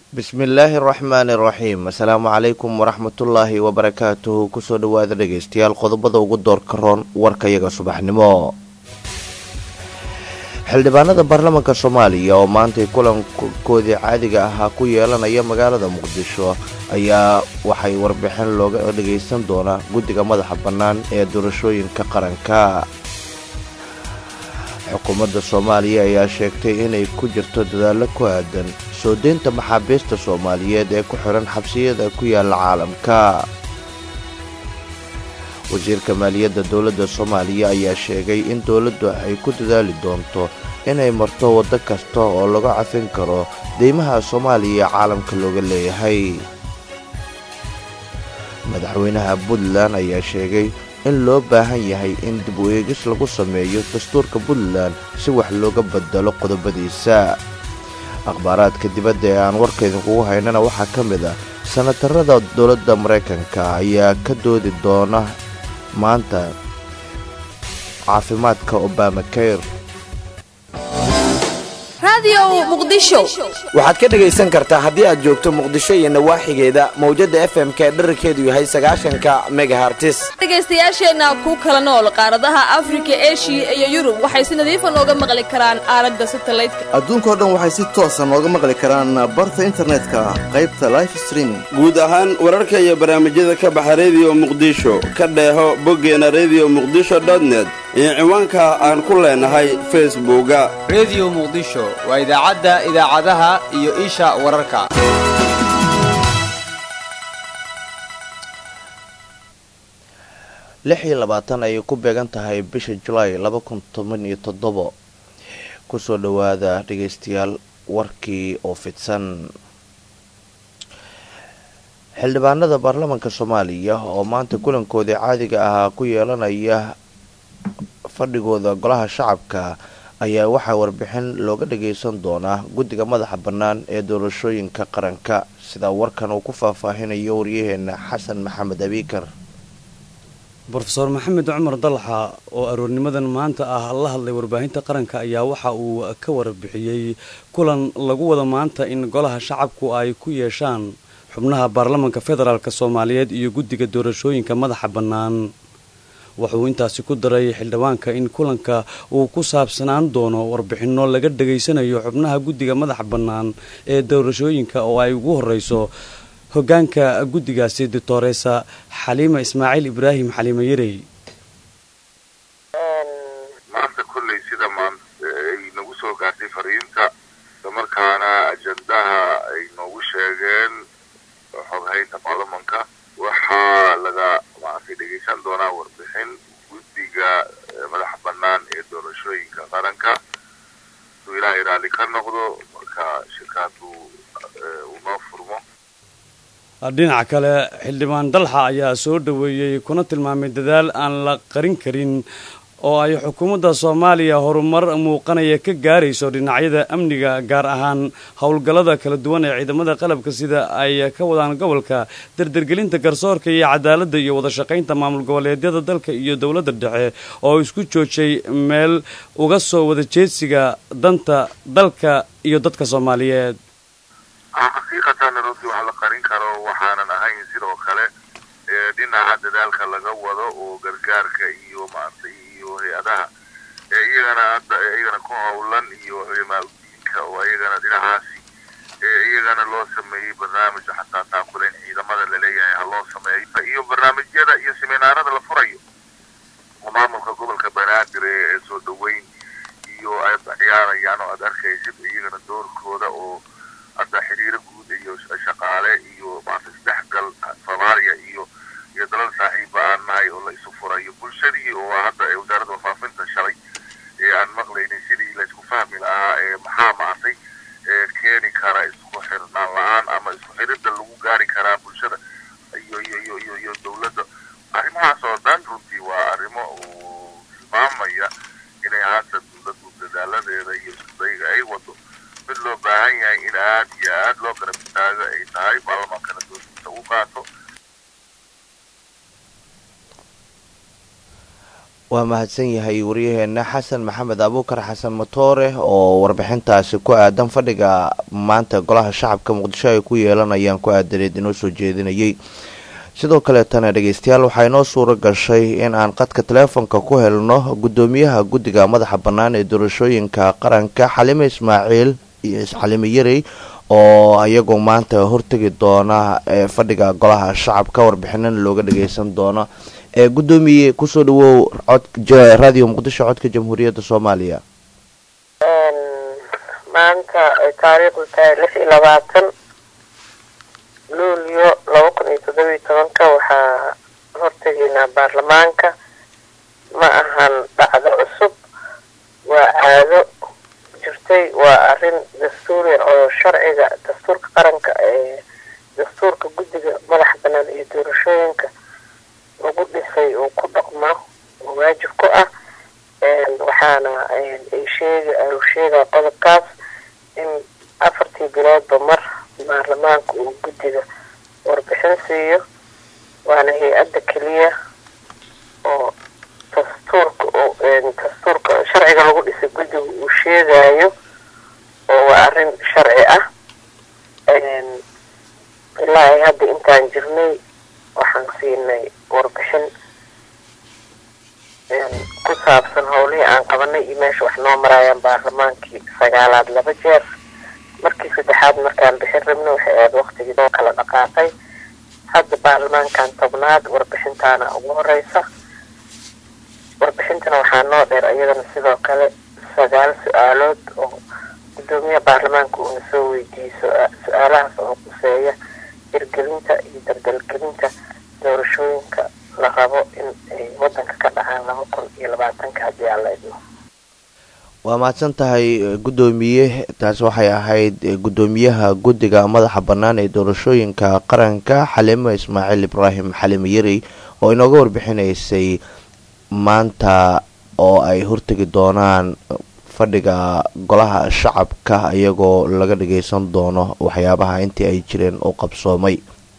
bismillaahi araxmaani araxiim assalaamu calaykum waraxmatullaahi wabarakaatuhu kusoo dhowaada dhegaystayaal qodobada ugu doorka roon warkayaga subaxnimo xildhibaanada baarlamaanka soomaaliya oo maantay kulankoodii caadiga ahaa ku yeelanaya magaalada muqdisho ayaa waxay warbixin looga dhagaysan doonaa guddiga madaxa bannaan ee doorashooyinka qaranka xukuumadda soomaaliya ayaa sheegtay inay ku jirto dadaallo ku aadan soo deynta maxaabiista soomaaliyeed ee ku xihan xabsiyada ku yaala caalamka wasiirka maaliyadda dowladda soomaaliya ayaa sheegay in dowladdu ay ku dadaali doonto inay marto waddo kasta oo laga cafin karo deymaha soomaaliya ee caalamka looga leeyahay madaxweynaha puntland ayaa sheegay in loo baahan yahay in dib u eegis lagu sameeyo dastuurka puntland si wax looga bedelo qodobadiisa akhbaaraadka dibadda ee aan warkaydinkugu haynana waxaa ka mid ah sanatarada dowladda maraykanka ayaa ka doodi doona maanta caafimaadka obama kayr waxaad ka dhegaysan kartaa haddii aad joogto muqdisho iyo nawaaxigeeda mawjadda f m k dherarkeedu yahay sagaashanka megahartis dhegaystayaasheenna ku kala nool qaaradaha afrika eshiya iyo yurub waxay si nadiifa nooga maqli karaan aalada satalaydka adduunkao dhan waxay si toosa nooga maqli karaan barta internetka qaybta life streaming guud ahaan wararka iyo barnaamijyada ka baxa rediyo muqdisho ka dheeho boggeena rediyo muqdisho dotnet iyo ciwaanka aan ku leenahay facebooka rediyo muqdisho waa idaacadda idaacadaha iyo isha wararka lix iyo labaatan ayay ku beegan tahay bisha julaay laba kun toban iyo toddobo kusoo dhowaada dhegaystayaal warkii oo fidsan xildhibaanada baarlamaanka soomaaliya oo maanta kulankoodii caadiga ahaa ku yeelanaya fadhigooda golaha shacabka ayaa waxaa warbixin looga dhagaysan doonaa guddiga madaxa bannaan ee doorashooyinka qaranka sidaa warkan uu ku faahfaahinayo waryaheena xasan maxamed abiikar brofeor maxamed cumar dalxa oo aroornimadan maanta ah la hadlay warbaahinta qaranka ayaa waxa uu ka warbixiyey kulan lagu wada maanta in golaha shacabku ay ku yeeshaan xubnaha baarlamaanka federaalk soomaaliyeed iyo guddiga doorashooyinka madaxa bannaan wuxuu intaasi ku daray xildhibaanka in kulanka uu ku saabsanaan doono warbixinno laga dhegaysanayo xubnaha guddiga madaxa bannaan ee doorashooyinka oo ay ugu horreyso hoggaanka guddigaasi doctoresa xaliima ismaaciil ibraahim xaliime yarey maanta kolley sida ay nagu soo gaartay fariinta islamarkaana ajandaha ay noogu sheegeen xoghaynta baarlamanka waxaa laga maaragtay dhegaysan doonaa warbixin guddiga madaxa bannaan ee doorashooyinka qaranka suu ilaahay raalli ka noqdo marka shirkaadu uu noo furmo dhinaca kale xildhibaan dalxa ayaa soo dhoweeyey kuna tilmaamay dadaal aan la qarin karin oo ay xukuumadda soomaaliya horumar muuqanaya ka gaarayso dhinacyada amniga gaar ahaan howlgallada kala duwan ee ciidamada qalabka sida ay ka wadaan gobolka dardargelinta garsoorka iyo cadaaladda iyo wada shaqaynta maamul goboleedyada dalka iyo dowladda dhexe oo isku joojay meel uga soo wada jeedsiga danta dalka iyo dadka soomaaliyeed xaqiiqatan runtii wax la qarin karo waxaanan ahayn sidoo kale dhinaca dadaalka laga wado oo gargaarka iyo maaragtay iyo hay-adaha ee iyagana hadda iyagana ku howlan iyo culimaa udiinka oo iyagana dhinacaasi iyagana loo sameeyey barnaamij xataa taakulayn ciidamada laleeyahay ha loo sameeyo iyo barnaamijyada iyo seminaarada la furayo maamulka gobolka banaadir ee soo dhaweyn iyo ay ciyaarayaan oo aad arkaysid iyagana doorkooda oo hadda xiriiro guud iyo shaqaale iyo maarata isdhexgal soomaaliya iyo iyo dalal saaxiiba aan nahay oo la isu furayo bulshadii oo hadda wasaaradda wafaafinta shalay ee aan maqlaynin sidii la isku fahmi lahaa ee maxaa maartay ee keeni kara isku xirnaan la-aan ama isku xiridda lagu gaari karaa bulshada iyo iyo iyo iyo iyo dowladda arrimahaas oo dhan runtii waa arrimo uu tilmaamaya inay haata dowladdu dadaaladeeda iyo iskudayga ay wado mid loo baahan yahay in aad iyo aad loo garab istaago ay tahay baarlamaankana doorkiisa u qaato waa mahadsan yahay waryaheena xasan maxamed abuukar xasan matoore oo warbixintaasi ku aadan fadhiga maanta golaha shacabka muqdisho ay ku yeelanayaan ku aadaneed inoo soo jeedinayay sidoo kaleetana dhegeystayaal waxaa inoo suuro gashay in aan qadka taleefonka ku helno gudoomiyaha guddiga madaxa bannaan ee doorashooyinka qaranka xalime ismaaciil iyo xalime yarey oo iyagu maanta hortegi doona fadhiga golaha shacabka warbixinana looga dhageysan doono ee gudoomiye kusoo dhawow radio muqdisho codka jamhuuriyadda soomaaliya maanta ay taariikhdu tahay lix iyo labaatan luulyo laba kun iyo toddoba iyo tobanka waxaa hortegaynaa baarlamaanka ma ahan dhacdo cusub waa caado jirtay waa arrin dastuuri oo sharciga dastuurka qaranka ee dastuurka guddiga madaxa banaan iyo doorashooyinka lagu dhisay uu ku dhaqmo oo waajib ku ah waxaana sheega uu sheegaa qodobkaas in afartii biloodba mar baarlamaanka uu guddiga warbixin siiyo waana hay-adda keliya oo dastuurka dastuurka sharciga lagu dhisay guddiga uu sheegayo oo waa arrin sharci ah ilaa ay hadda intaan jirnay waxaan siinay warbixin ku saabsan howlihii aan qabanay iyo meesha wax noo maraayaan baarlamaankii sagaalaad laba jeer markii saddexaad markaan bixin rabna waxay ahayd waktigii noo kala dhaqaaqay hadda baarlamaankan tobnaad warbixintaana ugu horeysa warbixintana waxaa noo dheer iyadana sidoo kale sagaal su-aalood oo gudoomiyaha baarlamaanka uuna soo weydiiyey su-aalahaas oo quseeya hirgelinta iyo dardalgelinta doorashooyinka la rabo in ay wadanka ka dhacaan laba kun iyo labaatanka haddii aan la idmo waa mahadsan tahay guddoomiye taasi waxay ahayd guddoomiyaha guddiga madaxa bannaan ee doorashooyinka qaranka xalimo ismaaciil ibraahim xalimo yarey oo inooga warbixinaysay maanta oo ay hortegi doonaan fadhiga golaha shacabka iyagoo laga dhageysan doono waxyaabaha intii ay jireen u qabsoomay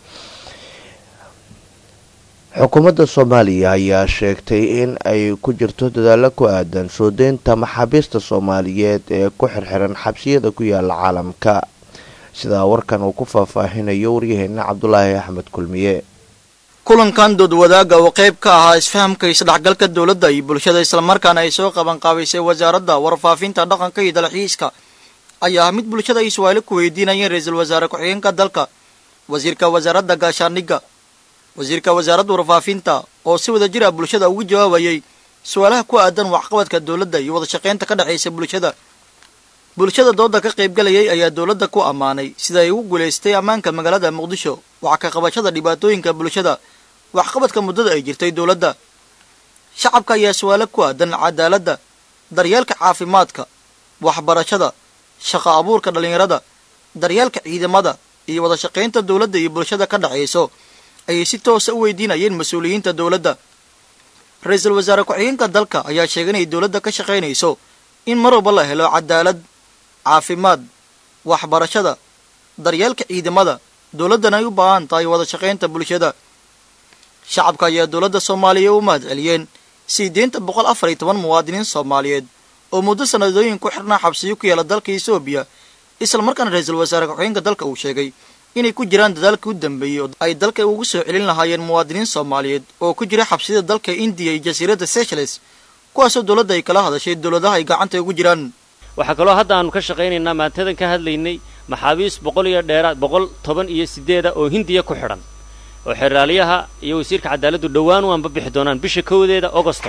xukuumadda soomaaliya ayaa sheegtay in ay ku jirto dadaalo ku aadan soo deynta maxaabiista soomaaliyeed ee ku xirxiran xabsiyada ku yaala caalamka sidaa warkan uu ku faahfaahinayo waryaheena cabdulaahi axmed kulmiye kulankan dood wadaaga oo qayb ka ahaa isfahamka isdhexgalka dowladda iyo bulshada islamarkaana ay soo qabanqaabaysay wasaaradda warfaafinta dhaqanka iyo dalxiiska ayaa ah mid bulshada ay su-aalo ku weydiinayeen ra-iisul wasaare ku-xigeenka dalka wasiirka wasaaradda gaashaandhigga wasiirka wasaaradda warfaafinta oo si wada jir ah bulshada ugu jawaabayay su-aalaha ku aadan waxqabadka dowladda iyo wada shaqaynta ka dhexaysa bulshada bulshada dooda ka qaybgalayay ayaa dowladda ku ammaanay sida ay ugu guulaystay ammaanka magaalada muqdisho waxa ka qabashada dhibaatooyinka bulshada waxqabadka muddada ay jirtay dowladda shacabka ayaa su-aalo ku aadan cadaaladda daryeelka caafimaadka waxbarashada shaqo abuurka dhallinyarada daryeelka ciidamada iyo wada shaqaynta dowladda iyo bulshada ka dhexayso ayay si toosa u weydiinayeen mas-uuliyiinta dowladda ra-iisul wasaare ku-xigeenka dalka ayaa sheegay inay dowladda ka shaqaynayso in mar walba la helo cadaalad caafimaad waxbarashada daryeelka ciidamada dowladdana ay u baahan tahay wada shaqaynta bulshada shacabka ayaa dowladda soomaaliya u mahad celiyeen sii deynta boqol afar iyo toban muwaadiniin soomaaliyeed oo muddo sanadooyin ku xirnaa xabsiyo ku yaala dalka etoobiya isla markaana ra-iisul wasaare ku-xigeenka dalka uu sheegay inay ku jiraan dadaalkii u dambeeyey oo ay dalka ugu soo celin lahaayeen muwaadiniin soomaaliyeed oo ku jira xabsiyada dalka indiya iyo jasiiradda seychelles kuwaasoo dowladda ay kala hadashay dowladaha ay gacanta ugu jiraan waxaa kaloo hadda aanu ka shaqaynaynaa maantadan ka hadlaynay maxaabiis boqol iyo dheeraad boqol toban iyo sideeda oo hindiya ku xidhan oo xeraalyaha iyo wasiirka cadaaladdu dhowaan waanba bixi doonaan bisha kowdeeda ogosto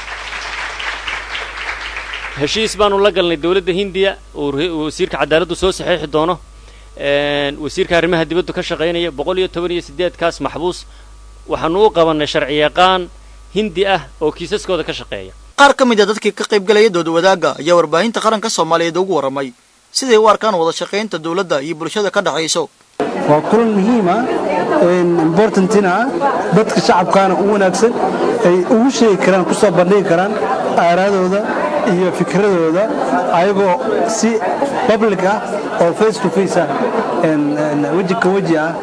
heshiis baanu la galnay dowladda hindiya uu wasiirka cadaaladdu soo saxeexi doono wasiirka arrimaha dibaddu ka shaqaynaya boqol iyo toban iyo sideedkaas maxbuus waxaanu u qabannay sharci yaqaan hindi ah oo kiisaskooda ka shaqeeya qaar ka mid a dadkii ka qaybgalaya dooda wadaagga ayaa warbaahinta qaranka soomaaliyeed ugu warramay siday u arkaan wada shaqaynta dowladda iyo bulshada ka dhexayso waa kulan muhiima importantina dadka shacabkaana u wanaagsan ay ugu sheegi karaan kusoo bandhigi karaan aaraadooda iyo fikradooda ayagoo si public ah oo face to face ah weji ka weji ah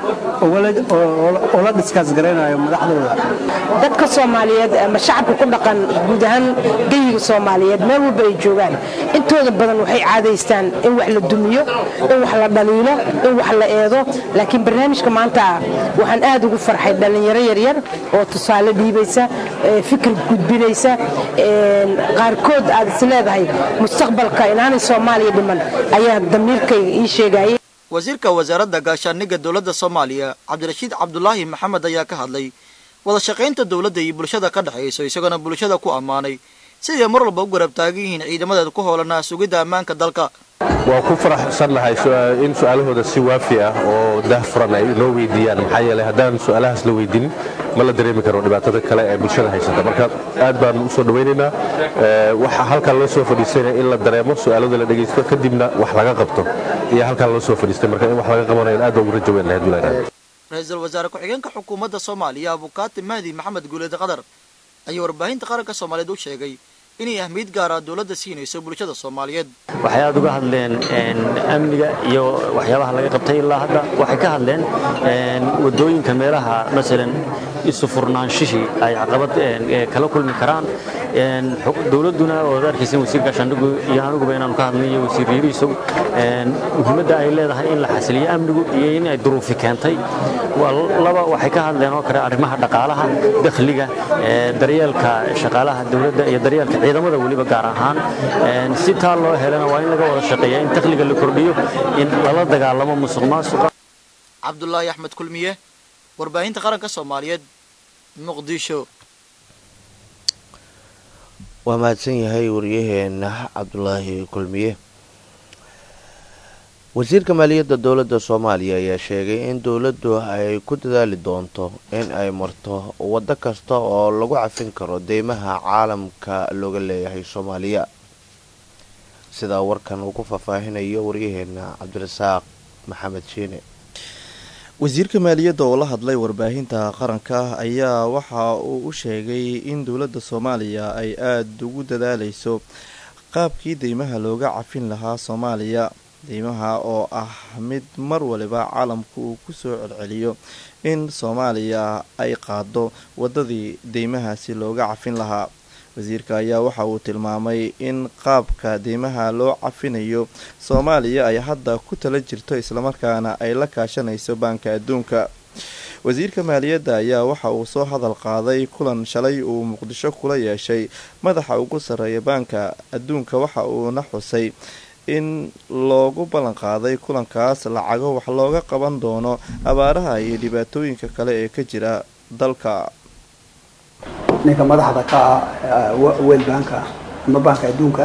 oo la dhiskaas garaynayo madaxdooda dadka soomaaliyeed ama shacabka ku dhaqan guud ahaan geyiga soomaaliyeed meel walba ay joogaan intooda badan waxay caadaystaan in wax la dumiyo in wax la dhaliilo in wax la eedo laakiin barnaamijka maanta waxaan aad ugu farxay dhallinyaro yaryar oo tusaale dhiibaysa fikir gudbinaysa qaarkood aad is leedahay mustaqbalka inaanay soomaaliya dhiman ayaa damiirkayga ii sheegayay wasiirka wasaaradda gaashaaniga dowladda soomaaliya cabdirashiid cabdulaahi maxamed ayaa ka hadlay wada shaqaynta dowladda iyo bulshada ka dhexayso isagoona bulshada ku ammaanay siday mar walba u garab taagan yihiin ciidamadeeda ku hoolanaa sugidda ammaanka dalka waa ku faraxsannahay in su-aalahooda si waafi ah oo daahfuran ay inoo weydiiyaan maxaa yeelay haddaan su-aalahaas la weydinin ma la dareemi karo dhibaatada kale ee bulshada haysata marka aad baan u soo dhawaynaynaa waxaa halkan loo soo fadhiisanaya in la dareemo su-aalada la dhegaysto kadibna wax laga qabto iyo halkan loo soo fadhiistay marka in wax laga qabanayo aad baan ugu rajo weyn lahayd wilaayada ra-iisul wasaare ku-xigeenka xukuumadda soomaaliya abukaati mahdi maxamed guuleed qadar ayaa warbaahinta qaranka soomaaliyeed u sheegay inay ahmiyad gaara dowladda siinayso bulshada soomaaliyeed waxay aad uga hadleen amniga iyo waxyaabaha laga qabtay ilaa hadda waxay ka hadleen wadooyinka meelaha masalan isu furnaanshihii ay caqabad kala kulmi karaan dowladduna ood arkaysa wasiir gaashaandhigu iyo aniguba inaanu ka hadlay iyo wasiir yariisow muhiimadda ay leedahay in la xasiliyo amnigu iyo in ay duruufi keentay laba waxay ka hadleen oo kale arrimaha dhaqaalaha dakhliga daryeelka shaqaalaha dowladda iyo daryeelka ciidamada weliba gaar ahaan si taa loo helana waa in laga wada shaqeeya in dakhliga la kordhiyo in lala dagaalamo musuq maasuqa cabdulaahi axmed kulmiye warbaahinta qaranka soomaaliyeed muqdisho waa mahadsan yahay waryaheena cabdulaahi kulmiye wasiirka maaliyadda dowladda soomaaliya ayaa sheegay in dowladdu ay ku dadaali doonto in ay marto waddo kasta oo lagu cafin karo deymaha caalamka looga leeyahay soomaaliya sidaa warkan uu ku faahfaahinayo waryaheena cabdirasaaq maxamed shiine wasiirka maaliyadda oo la hadlay warbaahinta qaranka ayaa waxa uu u sheegay in dowladda soomaaliya ay aada ugu dadaalayso qaabkii deymaha looga cafin lahaa soomaaliya deymaha oo ah mid mar waliba caalamku uu ku soo celceliyo in soomaaliya ay qaado waddadii deymahaasi looga cafin lahaa wasiirka ayaa waxa uu tilmaamay in qaabka deymaha loo cafinayo soomaaliya ay hadda ku tala jirto islamarkaana ay la kaashanayso baanka adduunka wasiirka maaliyadda ayaa waxa uu soo hadal qaaday kulan shalay uu muqdisho kula yeeshay madaxa ugu sarreeya baanka adduunka waxa uuna xusay in loogu ballan qaaday kulankaas lacago wax looga qaban doono abaaraha iyo dhibaatooyinka kale ee ka jira dalka ninka madaxda ka ah wel banka ama banka adduunka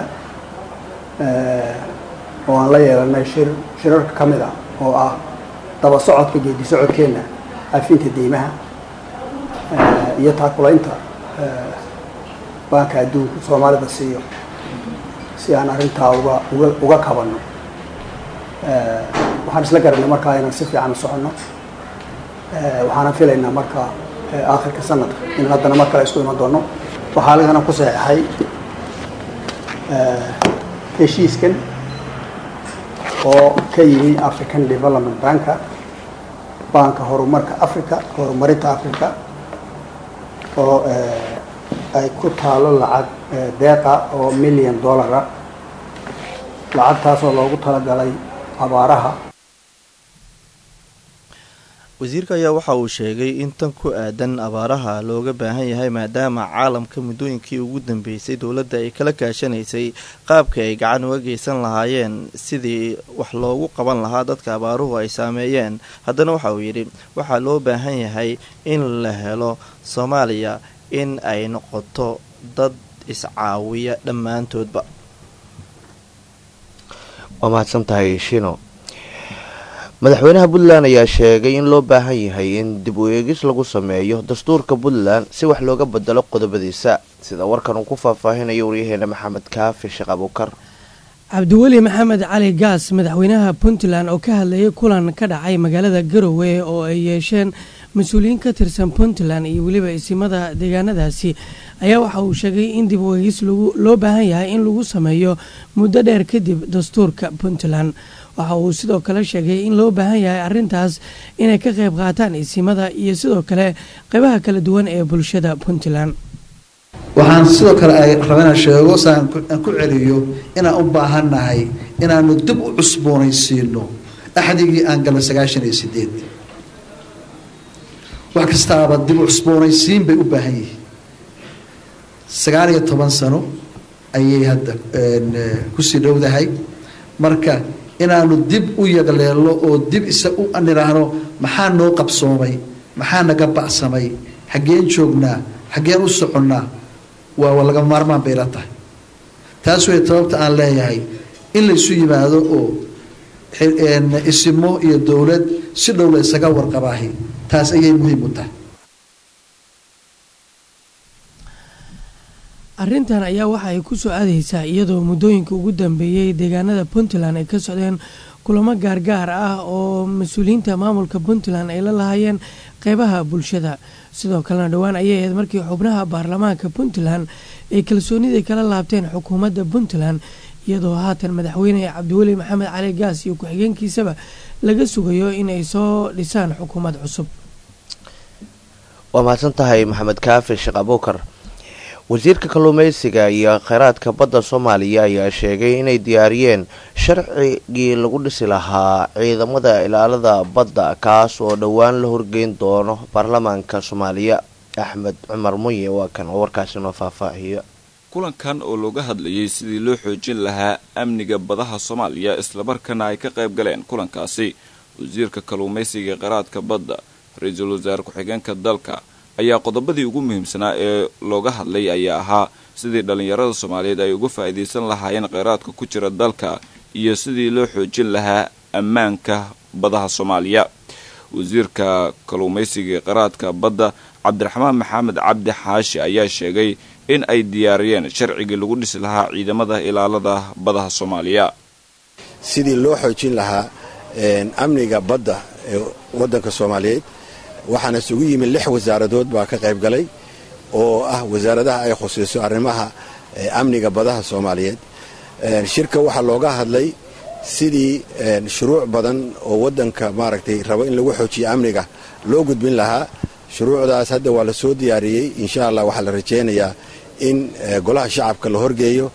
oo aan la yeelanay shir shirarka ka mid ah oo ah daba socodka geedi socodkeenna afinta deymaha iyo taakulaynta banka adduunka soomaalida siiyo si aan arrintaa uga uga uga kabanno waxaan isla garanay markaa inaan si fiican u soconno waxaana filaynaa marka aakhirka sanadka in haddana mar kale isku iman doono waxaa aligana ku saxeixay heshiiskan oo ka yimi african development banka banka horumarka africa horumarinta africa oo ay ku taalo lacag deeqa oo million dollara lacagtaasoo loogu talagalay abaaraha wasiirka ayaa waxa uu sheegay in tan ku aadan abaaraha looga baahan yahay maadaama caalamka muddooyinkii ugu dambeysay dowladda ay kala kaashanaysay qaabka ay gacan uga geysan lahaayeen sidii wax loogu qaban lahaa dadka abaaruhu ay saameeyeen haddana waxa uu yidhi waxaa loo baahan yahay in la helo soomaaliya in ay noqoto dad iscaawiya dhammaantoodba waa mahadsan tahay shino madaxweynaha puntland ayaa sheegay in loo baahan yahay in dib u eegis lagu sameeyo dastuurka puntland si wax looga bedelo qodobadiisa sida warkan uu ku faahfaahinayo waryaheena maxamed kaafi sheekh abuukar cabdiweli maxamed cali gaas madaxweynaha puntland oo ka hadlayay kulan ka dhacay magaalada garowe oo ay yeesheen mas-uuliyiin ka tirsan puntland iyo weliba isimada deegaanadaasi ayaa waxa uu sheegay in dib u eegis loo baahan yahay in lagu sameeyo muddo dheer kadib dastuurka puntland waxa uu sidoo kale sheegay in loo baahan yahay arrintaas inay ka qayb qaataan isimada iyo sidoo kale qeybaha kala duwan ee bulshada puntland waxaan sidoo kale ay raba inaan sheego saan aan ku celiyo inaan u baahannahay inaanu dib u cusboonaysiino axdigii aan galay sagaashan iyo sideed wax kastaaba dib u cusboonaysiin bay u baahan yihiin sagaal iyo toban sano ayay hadda kusii dhowdahay marka inaanu dib u yagleelno oo dib isa u nidhaahno maxaa noo qabsoomay maxaa naga bacsamay xaggeen joognaa xaggeen u soconnaa waa laga maarmaan bay la tahay taas way sababta aan leeyahay in laysu yimaado oo isimo iyo dowlad si dhow la isaga warqabaahi taas ayay muhiim u tahay arrintan ayaa waxa ay ku soo aadaysaa iyadoo muddooyinka ugu dambeeyey deegaanada puntland ay ka socdeen kulamo gaargaar ah oo mas-uuliyiinta maamulka puntland ay la lahaayeen qeybaha bulshada sidoo kalena dhowaan ayay ahayd markii xubnaha baarlamaanka puntland ay kalsoonidii kala laabteen xukuumadda puntland iyadoo haatan madaxweyne cabdiweli maxamed cali gaas iyo ku-xigeenkiisaba laga sugayo in ay soo dhisaan xukuumad cusub waa mahadsan tahay maxamed kaafi sheekh abuukar wasiirka kalluumeysiga iyo kheyraadka badda soomaaliya ayaa sheegay inay diyaariyeen sharcigii lagu dhisi lahaa ciidamada ilaalada badda kaas oo dhowaan la horgeyn doono baarlamaanka soomaaliya axmed cumar munye waa kan oo warkaasi noo faahfaahiyo kulankan oo looga hadlayay sidii loo xoojin lahaa amniga badaha soomaaliya islamarkaana ay ka qayb galeen kulankaasi wasiirka kalluumaysiga ee kheyraadka badda ra-iisul wasaare ku-xigeenka dalka ayaa qodobadii ugu muhiimsanaa ee looga hadlay ayaa ahaa sidii dhallinyarada soomaaliyeed ay uga faa'iidaysan lahaayeen kheyraadka ku jira dalka iyo sidii loo xoojin lahaa ammaanka badaha soomaaliya wasiirka kalluumaysiga ee kheyraadka badda cabdiraxmaan maxamed cabdi xaashi ayaa sheegay in ay diyaariyeen sharcigii lagu dhisi lahaa ciidamada ilaalada badaha soomaaliya sidii loo xoojin lahaa amniga badda ee waddanka soomaaliyeed waxaana isugu yimid lix wasaaradood baa ka qayb galay oo ah wasaaradaha ay khusayso arrimaha amniga badaha soomaaliyeed shirka waxaa looga hadlay sidii shuruuc badan oo waddanka maaragtay rabo in lagu xoojiyo amniga loo gudbin lahaa shuruucdaas hadda waa la soo diyaariyey insha allah waxaa la rajaynayaa in golaha shacabka la horgeeyo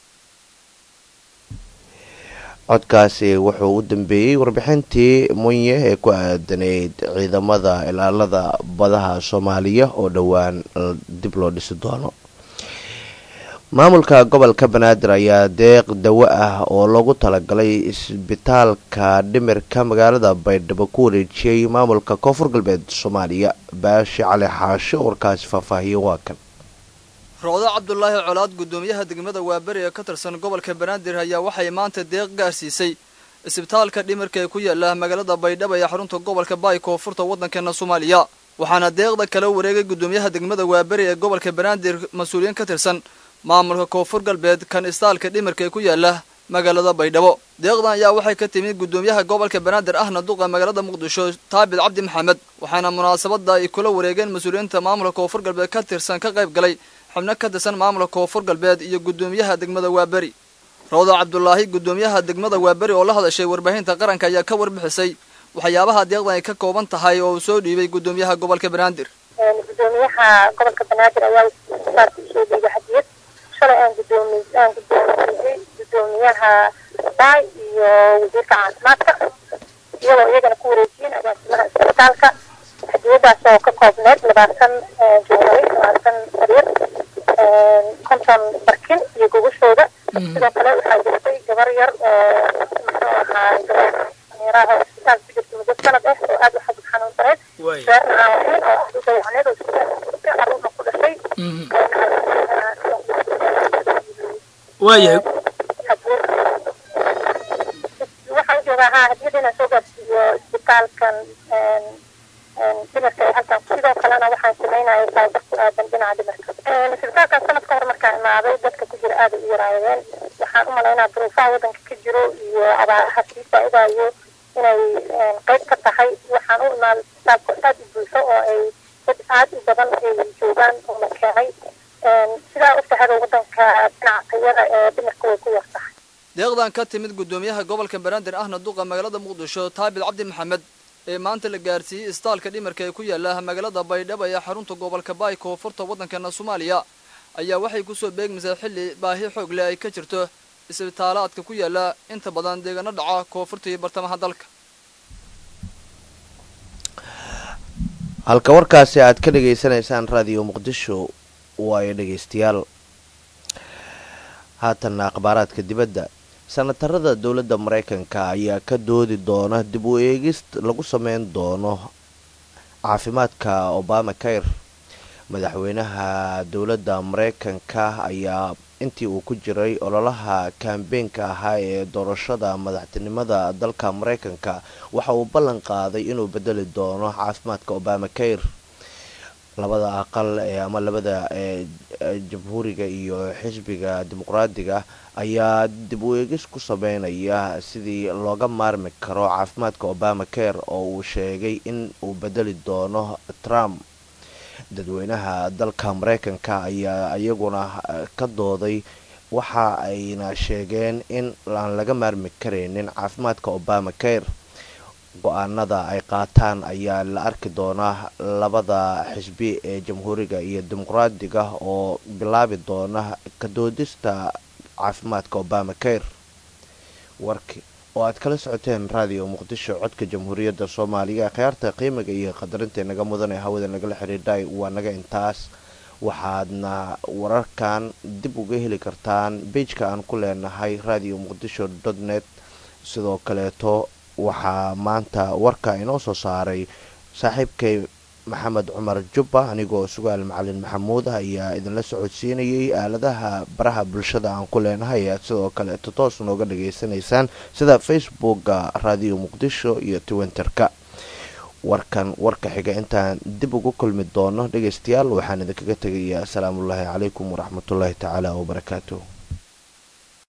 codkaasi wuxuu u dambeeyey warbixintii munye ee ku aadanayd ciidamada ilaalada badaha soomaaliya oo dhowaan dib loo dhisi doono maamulka gobolka banaadir ayaa deeq dawo ah oo loogu talagalay isbitaalka dhimirka magaalada baydhabo ku wareejiyey maamulka koonfur galbeed soomaaliya baashi cali xaashe oo warkaasi faahfaahiye waa kan roodo cabdulaahi colaad guddoomiyaha degmada waaberi ee ka tirsan gobolka banaadir ayaa waxay maanta deeq gaarsiisay isbitaalka dhimirka ee ku yaala magaalada baydhabo ee xarunta gobolka baay koonfurta waddankeena soomaaliya waxaana deeqda kala wareegay guddoomiyaha degmada waaberi ee gobolka banaadir mas-uuliyiin ka tirsan maamulka koonfur galbeed kan istaalka dhimirka ee ku yaala magaalada baydhabo deeqdan ayaa waxay ka timid guddoomiyaha gobolka banaadir ahna duqa magaalada muqdisho taabid cabdi maxamed waxaana munaasabada ay kula wareegeen mas-uuliyiinta maamulka koonfur galbeed ka tirsan ka qayb galay xubno ka tirsan maamulka koonfur galbeed iyo guddoomiyaha degmada waaberi rawdo cabdulaahi guddoomiyaha degmada waaberi oo la hadashay warbaahinta qaranka ayaa ka warbixisay waxyaabaha deeqdan ay ka kooban tahay oo uu soo dhiibay guddoomiyaha gobolka banaadir gudoomiyaha gobolka banaadir ayaa saarka usoo dhiibay hadiyad shalay aan gudoomi aan guddoomiyey guddoomiyaha baay iyo wasiirka caafimaadka iyadoo iyagana ku wareejiyeen agaasimaha isbitaalka hadiyadaas oo ka koobneed labaatan joogay labaatan sariir konton barkin iyo gogashooda sidoo kale waxaa jirtay gabar yar oo muxuu ahaa gabar isbitaalka ku jirta muddo sanad ah oo aada u xabad xanuunsaneed reerna aan lahayn oo aada u dayacneed oo isbitaalka caruurna ku dhashay waayahay waxaan joogaa haa hadiyada inaan soo gaarsiiyo isbitaalkan dhimirka ee halkan sidoo kalena waxaan sameynaya tababar ku aadan dhinaca dhimirka isbitaalkan sanad ka hor markaan imaaday dadka ku jira aada u yaraayeen waxaan u malaynaa duruufaha waddanka ka jiro iyo abaaraha sii faa-idaayo inay qeyb ka tahay waxaan u imaaday isbitaalku aada u buuxo oo ay dad aada u badan ay joogaan oo la keenay sidaa ogtahada waddanka dhinaca tayada ee dhimirka way ku yar tahay deeqdan deeqdan ka timid guddoomiyaha gobolka banaadir ahna duqa magaalada muqdisho taabid cabdi maxamed ee maanta la gaarsiiyey istaalka dhimarka ee ku yaala magaalada baydhabo ee xarunta gobolka baay koonfurta waddankeena soomaaliya ayaa waxay kusoo beegmaysaa xilli baahi xoog leh ay ka jirto isbitaalaadka ku yaala inta badan deegaano dhaca koonfurta iyo bartamaha dalka halka warkaasi aad ka dhagaysanaysaan raadiyo muqdisho waayo dhegaystayaal haatanna akhbaaraadka dibadda sanatarada dowladda maraykanka ayaa ka doodi doona dib u eegis lagu sameyn doono caafimaadka obama kair madaxweynaha dowladda maraykanka ayaa intii uu ku jiray ololaha kaambeenka ahaa ee doorashada madaxtinimada dalka maraykanka waxa uu ballan qaaday inuu bedeli doono caafimaadka obama kair labada aqal ee ama labada ee jamhuuriga iyo xisbiga dimuqraadiga ayaa dib u eegis ku sameynaya sidii looga maarmi karo caafimaadka obama kair oo uu sheegay in uu bedeli doono trump dadweynaha dalka maraykanka ayaa iyaguna ka dooday waxa ayna sheegeen in aan laga maarmi karaynin caafimaadka obama kair go-aanada ay qaataan ayaa la arki doonaa labada xisbi ee jamhuuriga iyo dimuqraadiga oo bilaabi doona ka doodista caafimaadka obama kair warki oo aad kala socoteen raadiyo muqdisho codka jamhuuriyadda soomaaliya khiyaarta qiimiga iyo qadarinta naga mudan ee hawada nagala xidhiidhay waa naga intaas waxaadna wararkan dib uga heli kartaan beijka aan ku leenahay radio muqdisho dot net sidoo kaleeto waxaa maanta warka inoo soo saaray saaxiibkay maxamed cumar jubba anigoo sugaal macalin maxamuud ah ayaa idinla socodsiinayay aaladaha baraha bulshada aan ku leenahay aad sidoo kaleeto toos nooga dhageysanaysaan sida facebooka radio muqdisho iyo twitterka warkan warka xiga intaan dib ugu kulmi doono dhegeystayaal waxaan idinkaga tegayaa asalaamullaahi calaykum waraxmatullaahi tacaala wabarakaatuh